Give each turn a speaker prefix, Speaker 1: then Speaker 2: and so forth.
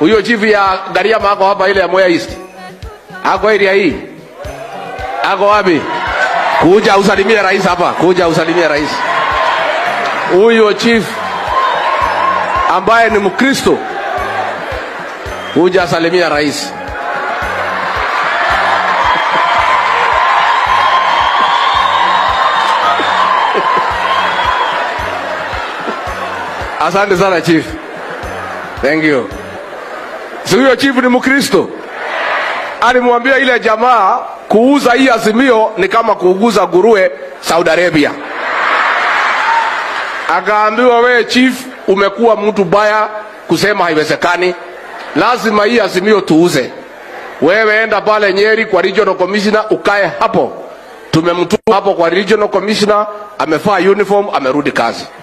Speaker 1: Huyo chief ya Gariama ako hapa ile ya Mwea East. Ako area hii. Ako wapi? Kuja usalimie rais hapa. Kuja usalimie rais. Huyo chief ambaye ni Mkristo. Kuja salimia rais. Asante sana chief. Thank you. Si huyo chief ni Mkristo? Alimwambia ile jamaa kuuza hii azimio ni kama kuuguza nguruwe Saudi Arabia. Akaambiwa we chief, umekuwa mtu baya kusema haiwezekani, lazima hii azimio tuuze. Wewe enda pale Nyeri kwa regional commissioner ukae hapo. Tumemtuma hapo kwa regional commissioner, amevaa uniform, amerudi kazi.